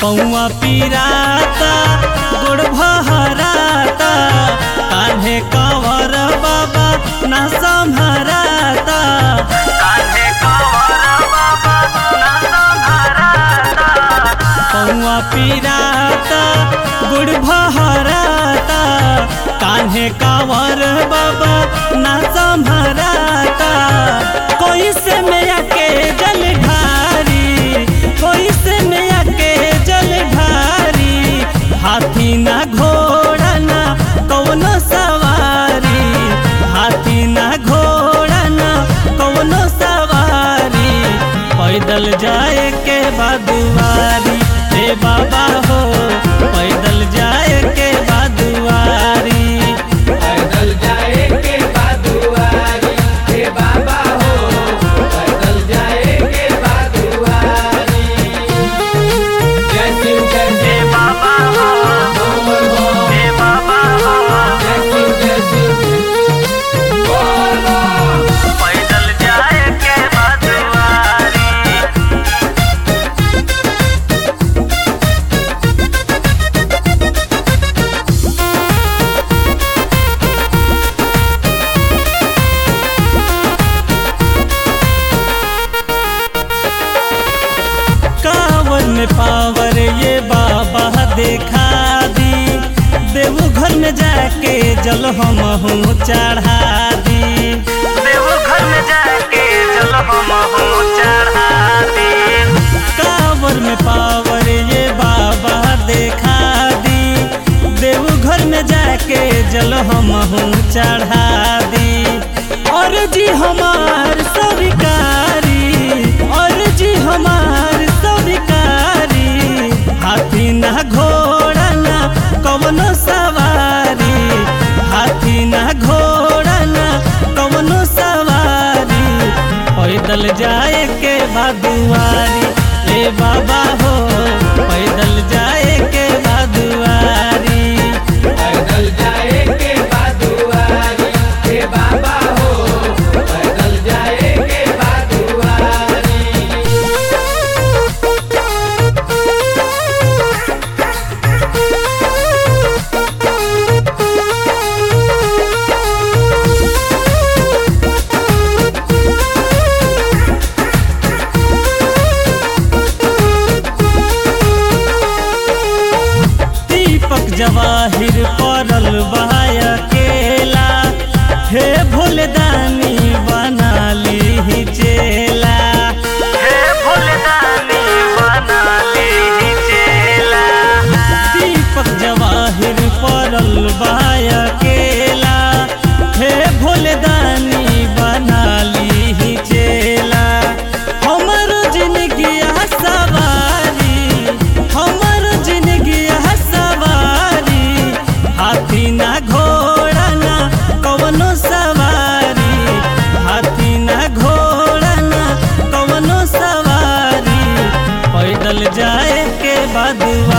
पौआ पीराता गोड़ भहराता कान्हे कंवर बाबा ना संभराता कान्हे कंवर बाबा ना संभराता पौआ पीराता गुड़ भहराता कान्हे कांवर बाबा ना संभराता कोई से मैया के जल ढारी कोई से मैया के जल ढारी हाथी ना घोड़ा ना कौनो सवारी हाथी ना घोड़ा ना कौनो सवारी पैदल जाए के बादुआरी हे बाबा हो पैदल जाए के बादुआरी पैदल जाए के बादुआरी हे बाबा हो पैदल जाए के बादुआरी जय शिव जय हे शिव बाबा हो बोल बोल हे बाबा हो जय शिव जय शिव बोल बोल पैदल जाए के बादुआरी कांवर में पावर ये बाबा देखा दी देवघर में जाके जल हम हूँ चढ़ा दी देवघर में जाके जल हम हूँ चढ़ा दी कांवर में पावर ये बाबा देखा दी देवघर में जाके जल हम हूँ चढ़ा दी और जी हमार स्वीकारी और जी हमार स्वीकारी हाथी ना घोड़ा ना कवनो सवारी हाथी ना घोड़ा ना कवनो सवारी पैदल जाए के बादुआरी ए बाबा हो पैदल जाए के बादुआरी पैदल जाए के बादुआरी हे बाबा हो पैदल जाए के बादुआरी दीपक जवाहिर पड़ल बहाय केला हे भोलदानी बना ली चेला हे भोलदानी बना ली चेला दीपक जवाहिर पड़ल बहाय केला हे भोलदानी बना ली चेला हमर जिंदगी सवारी हमर जिंदगी सवारी हाथी ना घोड़ा ना कवनो सवारी हाथी ना घोड़ा ना कवनो सवारी पैदल जाए के बादुआ